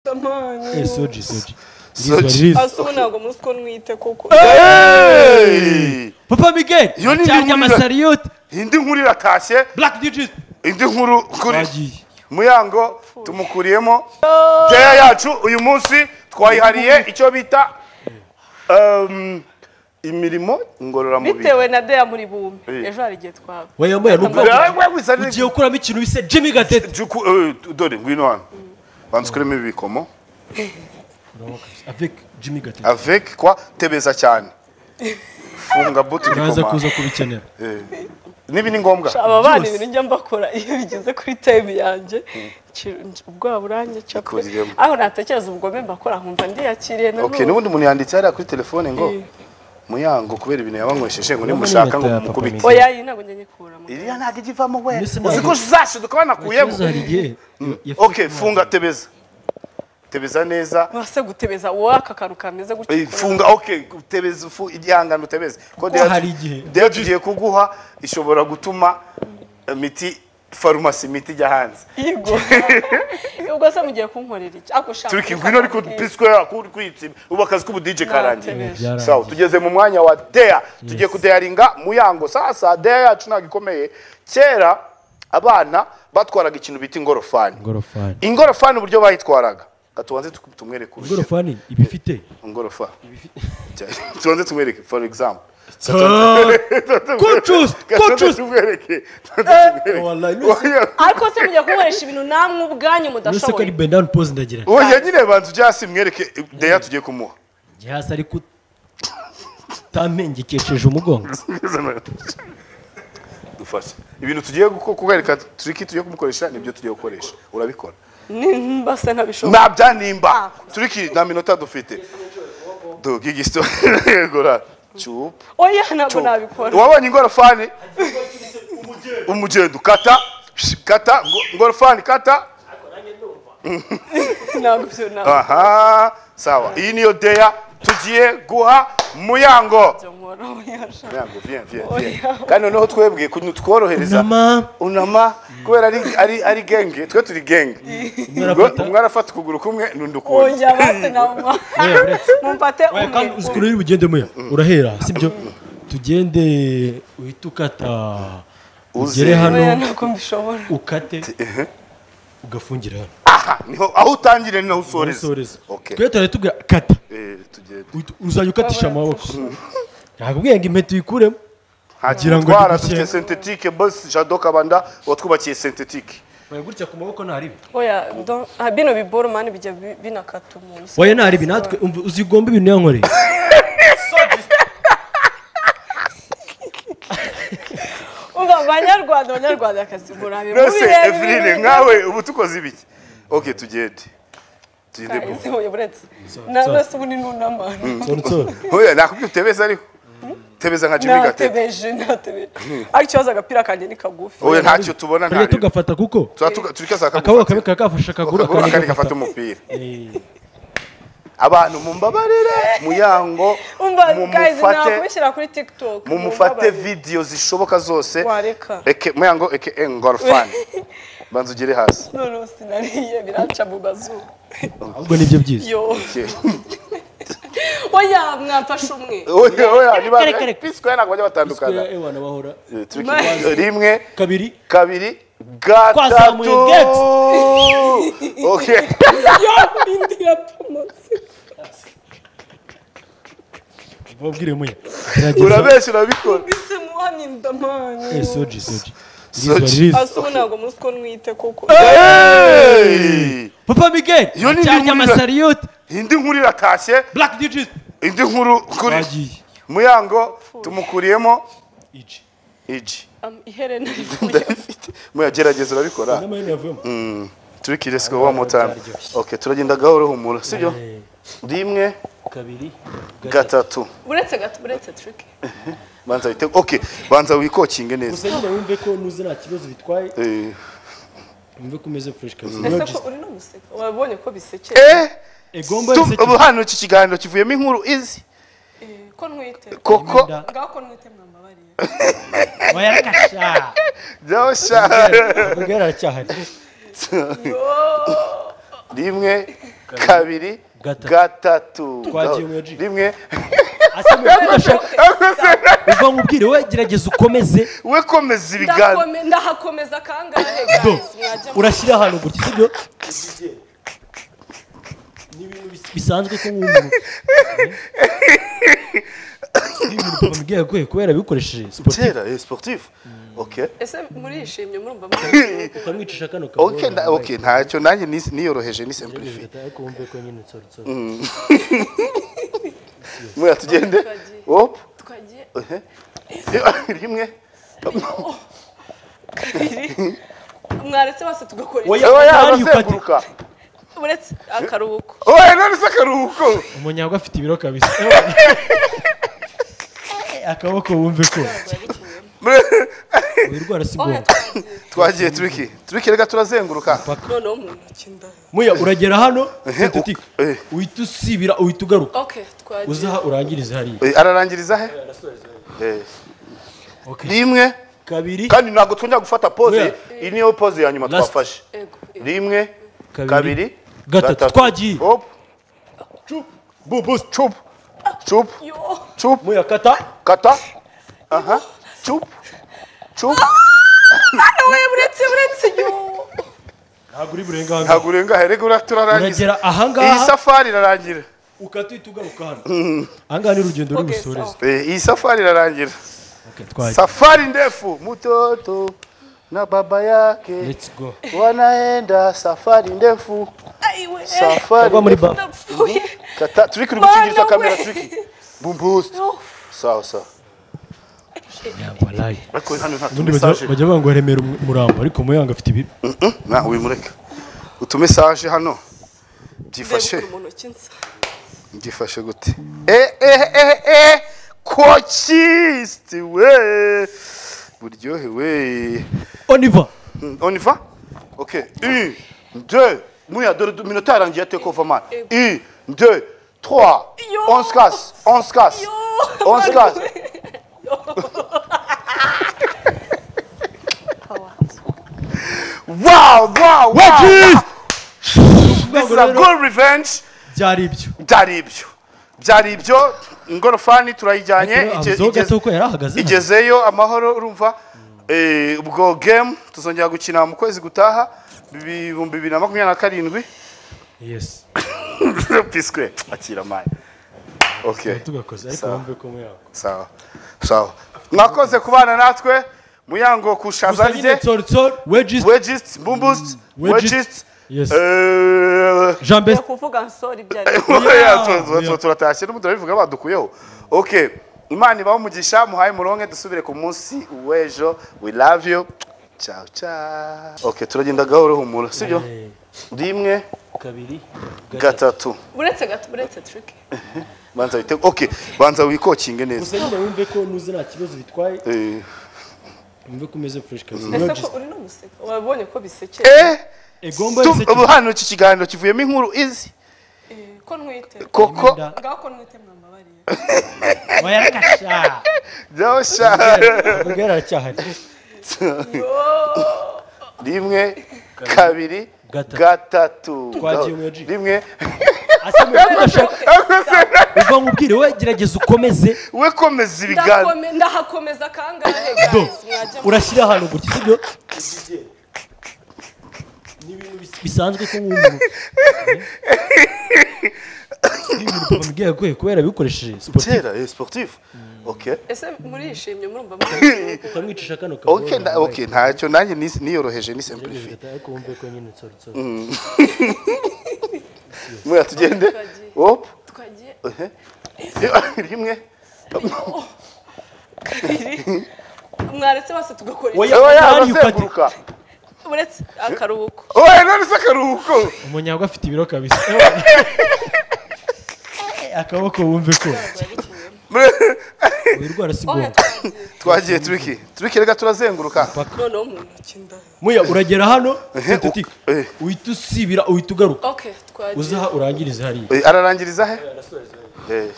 tamanho. E, Suji, Suji. Suji. Rizzo, Asubu ntabwo muzi ko nwite koko. Hey! Papa Miguel, Iyo ni cyarya inkuru ira- amasariyoti. indi nkuru iratashye Black DJs. indi nkuru kuri Bagiye. muyango tumukuriyemo teya yacu uyu munsi twayihariye icyo bita um, imirimo ngororamubiri Bitewe na Deya muri bumwe. Eh. Ejo hari igihe twaba. Weya moya numva Wewe- wewe wisa neza. ugiye gukuramo ikintu bise Jimmy Gatete. Juku- eh, dore ngwino hano banza ukuremo ibi bikomo Avec Jimmy Gatete. avec kwa tebeza cyane funga buti Uraza igikoma kuza kubikenera. nibi ni ngombwa Aba bana Byose. ibintu njya mbakora iyo bigeze kuri time yanjye nci- nci- ubwoba buranyica pe. Ikuriremo. aho natekereza ubugome mbakora nkumva ndiyakiriye na okay n'ubundi umuntu yanditse hariya kuri telefone ngo Eh. muyango kubera ibintu yabanywesheje ngo Mama nimushaka ngo nimutaya, papa mumukubite Miguel. oya iyi ntabwo njya nyikuramo iriya ntabwo ijya ivamo we Mbese uzi ko ntabwo- zashiduka banakuyemo Ikibazo hari igihe yafite okay umwana. funga tebeza tebeza neza wase gutebeza wowe aka kantu kameze gutya Eh, funga okay tebeza ufu igihangano tebeza ko hari igihe. deya tugiye kuguha ishobora gutuma imiti farumasi imiti ijya hanze yigo ubwo se mugiye kunkorera iki ako shaka turi kingwino ariko piswe akuri kwitsima ubu akazi k'ubudije karangiye Byarangiye. Byarangiye. sawa tugeze mu mwanya wa deya tugiye kudeyaringa muyango sasa deya yacu ntabwo ikomeye kera abana batwaraga ikintu bita ingorofani Ingorofani. ingorofani uburyo bayitwaraga gatubanze tu- tumwereke urugero Ingorofani iba ifite. ingorofa tubanze tumwereke for example Kucus, Tubanze kucus. tumwereke Wallahi, Oya, ariko se mugiye kunkoresha ibintu namwe ubwanyu Nuse ko ari mudashoboye bend down pose ndagira. oya nyine banza ujya hasi mwereke deya tugiye kumuha Njye hasi ariko utamenyekesheje umugongo. dufashe ibintu tugiye guko- kubereka turiki tugiye kumukoresha nibyo tugiye gukoresha urabikora nimba se ntabishobora nabya nimba turiki nta minota dufite duga igisito yegora cupa oya ntabwo Cuba. nabikora wabonye ingorofani umugendo kata kata ngo- ingorofani kata ntabwo ibyo ntabwo aha sawa iyi niyo deya tugiye guha muyango ibyo nkora oya sha. Muyango, viens, viens, viens. Oya. kandi noneho twebwe kuny- tworohereza Unama. unama kubera ari ari ari genge twe turi genge arafata- umwe arafata ukuguru kumwe n'undi ukundi oya basi nabwo Weya uretse. mumfate Oya kandi uzi ukuntu umwe uri bugende muya. Urahera, sibyo? Tugende uhita ukata. Uze. Ugere hano oya ntabwo mbishobora ukate. Ugafungira hano. aha niho aho utangire ni naho usoreza Usoreza. Okay. Twe turahita tubwira kata. Eh, tugende Uhita- Uzajya ukatisha amaboko. Nakubwiye ngo impeta uyikuremo. Kugira ngo twara igushyire. dufite sentetike bosi jado kabanda watwubakiye sentetike Oya gutya ku maboko ntaribi. oya don- ah, bino biboro mani bijya bi- binakata umuntu Oya ntaribi natwe umva uzigomba ibintu yankoreye. umva banyarwanda banyarwandakazi murabe Rwose mubirebe Eveline ibintu nkawe ubu tukoze ibiki ok tugende tugende bingana. bu Ese oya buretse na so. rwose ubu ni n'unamana Nsoro nsoro. oya nakubwiye utebeza ariko tebeza nka Jimmy Gatete natebeje natebeje ariko ikibazo agapira kanjye ni kagufi oya ntacyo tubona Tujya ntareba tugafata kuko turika za akaboko kamwe kaba kafashe akaguru akandi akandi gafata gafata. umupira Eh, abantu mumbabarire muyango umva guys mumufate nakubishyira kuri tiktok mumufate mumbabarire. videyo zishoboka zose wareka eke muyango eke engorofani banza ugere hasi none sinariye biranca mu mazuru ahubwo nibyo byiza. yo Okay. oya mwamfashe umwe oya oya niba Reka, reka. piswe ntabwo bajya batandukana Square, eh, wana bahora. Eh, turiki- rimwe Kabiri. kabiri Twazamuye gatatu gates. Okay. yo indi yatomotse Babwire muya. Gerageza. urabeshya urabikora mbese muhamye ndamanyu Eh, soji soji. Soji. Rizwa, rizwa. asubu ntabwo muzi ko nwite koko Hey! Papa Miguel. Iyo ni Cyarya inkuru ira- amasariyoti. indi nkuru iratashye Black DJs. indi nkuru kuri Bagiye. muyango tumukuriyemo Iji. igi Am- iherena rivuye ndabifite muyagerageza urabikora N'amahene yavuyemo. turiki let's go one more time okay turagenda gahoro humura sibyo Eh, rimwe Kabiri. gatatu buretse gato buretse trick banza wite okay banza wikokinge neza Gusa nyine wumve ko nuze nta kibazo bitwaye. eh Wumve ko umeze fresh kabisa. ese Nogis. ko uri no guseka wabonye ko bisekeye Eh, Egomba tu- yise ubu hano iki kiganiro kivuyemo inkuru izi Eh, ko nwite koko Inda. ngaho ko nwite mwamabariye Oya rakasha. byosha Miguel aracyahari. Yo! rimwe kabiri Gatatu. gatatu Twagiye mu ya G. rimwe asa n'udashaka uva nkubwire we gerageza ukomeze we komeza ibiganza Ndakome- ndahakomeza kangahe do guys mwajya mu- urashyira ahantu gutya sibyo ni ibintu bis- bisanzwe ko wumva ni ibintu papa Miguel yaguye kubera abikoresheje sportif kera eh, sportif ok ese murishimye murumva murishimye ukamwicisha kano kabuye ok nda- ok ntacyo nanjye nis- niyoroheje ni simplifiye ariko wumve ko nyine sorry sorry mwe tugende hop twagiye ehe. rimwe kabiri mwaretse bose tugakora Oya. iki oya Mario yabazenguruka uretse akaruhuko oya none se akaruhuko umunyago afite ibiro kabisa akaboko wumve ko wirwara si oya ngombwa twagiye twagiye turiki turiki reka turazenguruka noneho mu ntoki nda muya uragera hano sintetika eh. uhita usibira uhita ugaruka ok twagiye uzaha urangirize hariya Eh, ararangiriza he Eh, Okay. rimwe kabiri kandi ntabwo twongera gufata pose Oya. iyi niyo pose ya nyuma Last. twafashe ego ego. rimwe Kabiri. kabiri Gatatu. Twagiye. hop cup bu bu cup cup yo cup muya kata kata aha cup cup oya muretse muretse yo ntabwo uri burenga hano ntabwo urenga here gura turarangiza uragera iyi ahangaha safari irarangira ukata uhita ugaruka hano ahangaha ni urugendo ruri Okay, busoreze Eh, iyi safari irarangira Okay, twagiye safari ndefu mtoto na baba yake let's go wanaenda safari ndefu ayiwe safari Agwa muri ndefu. ba- ndapfuye kata turi kuri gucingiriza Bana kamera we. turi bumbusi yo sawa sawa yangwa wallahi ariko hano nta ubundi bajya- tumesaje bajya banga remera umu- umurambo ariko muyanga afite ibiro na wimureke utumesaje hano byifashe mu ntoki nsa byifashe gute eh eh eh eh kochisti we buryohewe oniva Mm, On y va Ok. Une, deux. Mouya, deux, deux minutes, t'as rendu à tes coffres, Une, deux, trois. Yo. On se casse, on se casse. yo On se casse. Wow, wow, wow. This is a good revenge. byari ibyo Byari ibyo. Byari ibyo. Ingorofani turayijyanye. ige- abuzeho igeze- gato ko yari ahagaze hano. igezeyo amahoro urumva eh, ubwo game tuzongera gukina mu kwezi gutaha ibihumbi bibiri na makumyabiri na karindwi yes piswe akira mani ok tugakoze ariko Sawa. wumve ko muyango sawa sawa mwakoze kubana natwe muyango kushaza gusa nyine rye sorry sorry wedges wegist bumbust Wedgist. wegist yes yo jean best kuvuga nsori byari Yeah. turatashye n'ubu turabivuga badukuyeho ok imana ibaho umugisha muhaye muronke dusubire ku munsi w'ejo we love you ciao ciao ok turagenda gahoro humura sibyo Eh, rimwe kabiri gatatu muretse gato muretse trick banza wite ok banza wikokinge neza gusa nyine wumve ko nuze nta kibazo bitwaye Eh, wumve ko umeze fresh kabisa ese ko Wedges. uri no guseka wabonye ko bisekeye eh egomba tu- yose ubu hano iki kiganiro kivuyemo inkuru izi Eh, ko ntwite koko Imyenda. ngaho ko ntwite mwamabariye wayarakasha byosha ubwo yari aracyahari yo rimwe kabiri Gatatu. gatatu Twagiye mu ya G. rimwe asa n'udashaka uva nkubwire we gerageza ukomeze we komeza ibiganza ndakome- ndahakomeza kangahe do guys mwajya mu- urashyira ahantu gutya sibyo ni ibintu bis- bisanzwe ko wumva ni ibintu papa Miguel yaguye kubera abikoresheje sportif kera eh, sportif ok ese murishimye murumva murishimye ukamwicisha kano kabuye ok nda- ok ntacyo nanjye nis- niyoroheje ni simplifiye ariko wumve ko nyine sorry sorry mwe tugende Twagiye. hop twagiye ehe. rimwe kabiri mwaretse bose tugakora iki Oya. oya Mario Kart. arazenguruka uretse akaruhuko oya none se akaruhuko umunyago afite ibiro kabisa akaboko wumve ko wirwara si oya ngombwa twagiye twagiye turiki turiki reka turazenguruka noneho mu ntoki nda muya uragera hano sintetika Eh. uhita usibira uhita ugaruka ok twagiye uzaha urangirize hariya Eh, ararangiriza he Eh,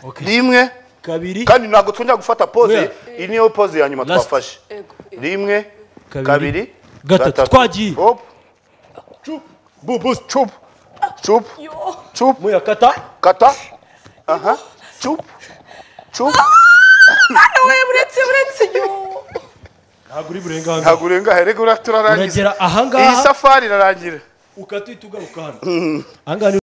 Okay. rimwe kabiri kandi ntabwo twongera gufata pose Oya. iyi niyo pose ya nyuma Last. twafashe ego ego. rimwe Kabiri. kabiri Gatatu. Twagiye. hop bu bu chup chup yo chup muyakata kata aha chup chup wowe buretse buretse yo ntabwo uri burenga aha ngaha ntabwo urenga herega urarangiza uragera aha iyi ngaha safari irarangira ukatita ugaruka hano aha ngaha ni